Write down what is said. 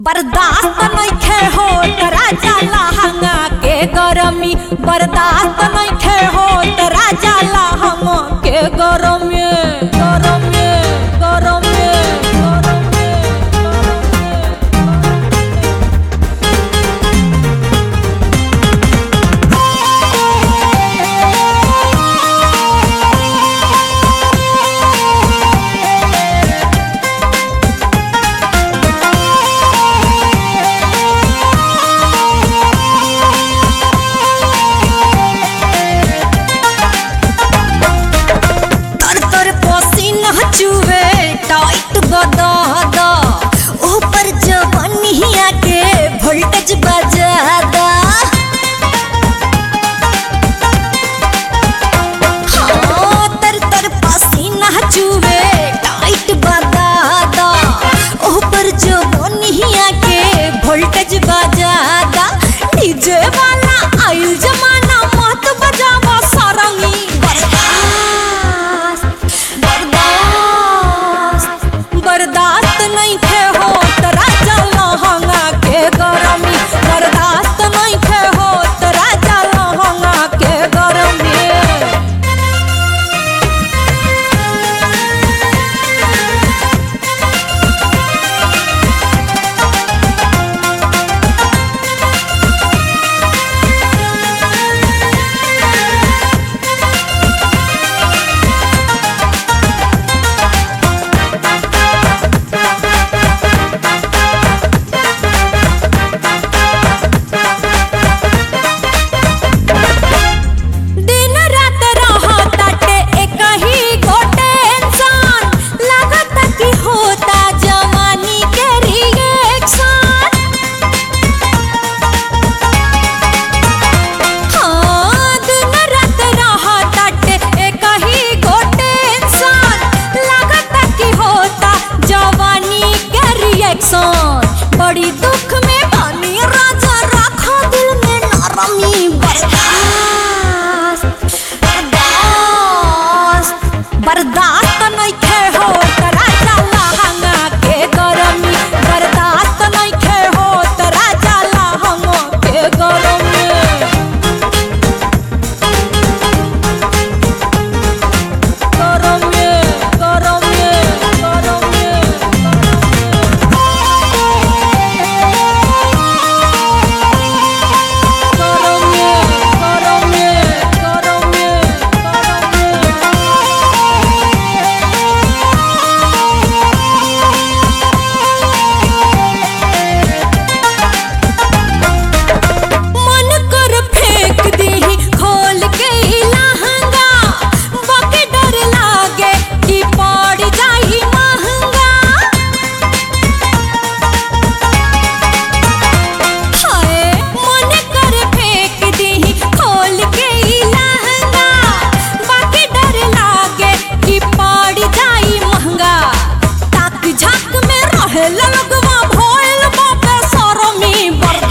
बर्दाश्त नइखे होत राजा लहंगा के गरमी बर्दाश्त नइखे होत राजा लहंगा के गरमी गरमी गरमी गरमी तर तर पसीना चुवे टाइट गदा दा ऊपर जवानिया के वोल्टेज बजादा हाँ, तर तर पसीना चुवे टाइट बदादा ऊपर जवानिया के वोल्टेज बजादा डीजे वाला आइल जमाना मत बजावा सारंगी बर्दाश्त बर्दाश्त बर्दाश्त नहीं थे हो राजा लहंगा के गरमी बर्दाश्त नहीं थे हो राजा लहंगा के गरमी दिन रात रहताटे एक ही गोटे इंसान लागत कि होता जवानी के रिएक्शन हाँ दिन रात रहताटे एक ही गोटे इंसान लागत कि होता जवानी के रिएक्शन बड़ी दुख में बानी राजा रखो दिल में नरमी बर्दाश्त बर्दाश्त बर्दाश्त नइखे होत राजा लहंगा के गरमी बर्दाश्त नइखे होत राजा लहंगा के गरमी गरमी गरमी गरमी गरमी गरमी गरमी मन कर फेंक दीही खोल के ई लहंगा बाकी डर लागे कि पड़ जाई महंगा हाय मन कर फेंक दीही खोल के ई लहंगा बाकी डर लागे कि पड़ जाई महंगा ताक झाक में रहे लगवा भोल बापे सरमी बर्दाश्त